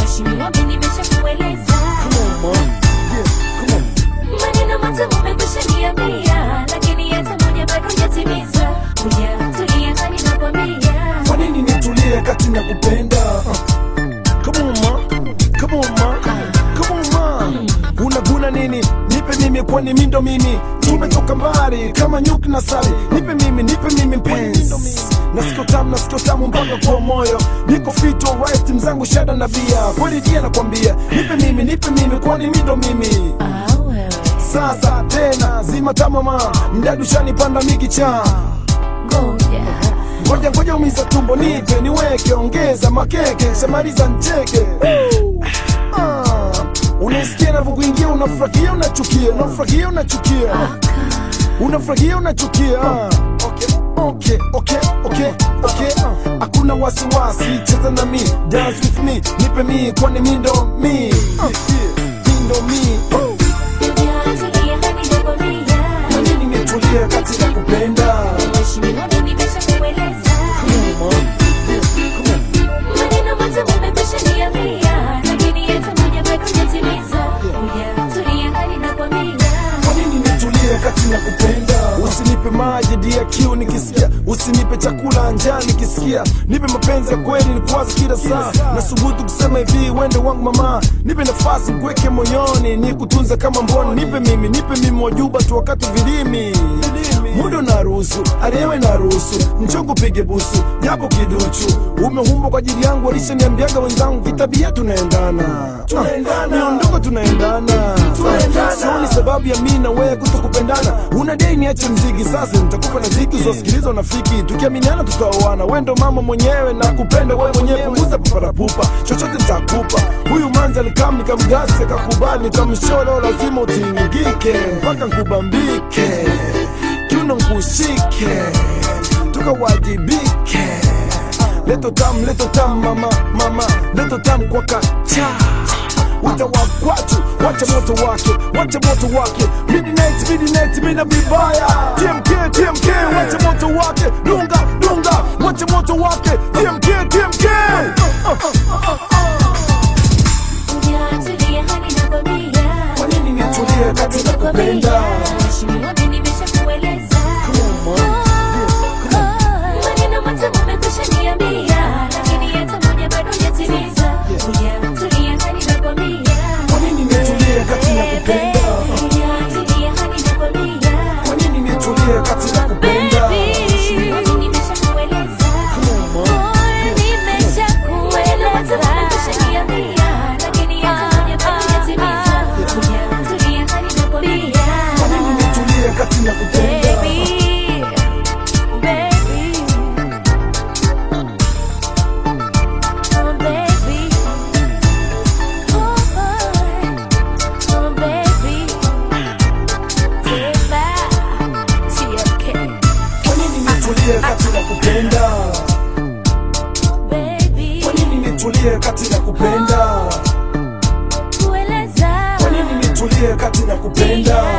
Mheshimiwa, mimi nimeshakueleza maneno matamu umekwisha niambia, lakini hata moja bado hujatimiza. Hujatulia hadi nakwambia Kwa nini nitulie kati na kupenda? Come on ma, come on ma, come on ma. Unaguna nini? Nipe mimi kwani mimi ndo mimi. Tumetoka mbali kama nyuki na sali. Nipe mimi, nipe mimi mpenzi. Nasikio tamu, nasikio tamu mpaka kwa moyo. Niko fit alright, mzangu shada na bia. Kweli dia nakwambia, nipe mimi, nipe mimi kwani mimi ndo mimi. Ah, wewe Sasa tena zima tamama, mdadu shanipanda mikicha. ngoja Ngoja ngoja umiza tumbo nipe niweke ongeza makeke shamaliza ncheke Ah, Unasikia navyokuingia unafurahia unachukia unafurahia unachukia unafurahia unachukia Ah, okay, okay, okay, okay, okay. Ah, Hakuna wasiwasi cheza na mi dance with me nipe mi kwani mi ndo mi Ah, mi ndo mi Oh, hujatulia hadi nakwambia kwa nini nitulie katika kupenda Mheshimiwa, mimi nimeshakueleza maneno matamu umekwisha niambia, lakini hata moja bado hujatimiza. Hujatulia hadi nakwambia Kwa nini nitulie kati na kupenda? Usinipe maji dia kiu nikisikia, usinipe chakula njaa nikisikia, nipe mapenzi ya kweli nikwaza kila saa. Nasubutu kusema hivi, wende wangu mama, nipe nafasi kuweke moyoni, nikutunza kama mboni. Nipe mimi, nipe mimi wajuba tu wakati vilimi muda unaruhusu, arewe naruhusu, njogo pige busu, japo kiduchu. Umeumbwa kwa ajili yangu, walishaniambiaga wenzangu, kitabia tunaendana, tunaendana, miondoko tunaendana, tunaendana. Sioni sababu ya mimi na wewe kutokupendana. Una dei niache mziki sasa, nitakupa na ziki uzosikiliza unafiki, tukiaminiana tutaoana. Wewe ndo mama mwenyewe na kupenda wewe mwenyewe, punguza paparapupa, chochote nitakupa. Huyu manzi alikam nikamgasi, akakubali, nikamsholo, lazima utingike mpaka nkubambike kiuno nkushike tukawajibike leto tam leto tam mama mama leto tam kwa kacha wita wakwachu wacha moto wake wacha moto wake midnight midnight mina vibaya tmk tmk wacha moto wake dunga dunga wacha moto wake tmk tmk hujatulia hadi nakwambia kwa nini nitulie katika kupenda Mheshimiwa, mimi nimeshakueleza maneno matamu umekwisha niambia, lakini hata moja bado hujatimiza. Hujatulia hadi nakwambia kwa nini nitulie katika kupenda hujatulia hadi nakwambia kwa nini nitulie katika kupenda Mheshimiwa, mimi nimeshakueleza maneno matamu umekwisha niambia, lakini hata moja bado hujatimiza. Hujatulia hadi nakwambia kwa nini nitulie katika kupenda Baby, baby, oh baby, oh oh baby, Tiba, TFK, Kwa nini nitulie katika kupenda? baby, Kwa nini nitulie katika kupenda? kueleza Kwa nini nitulie katika kupenda?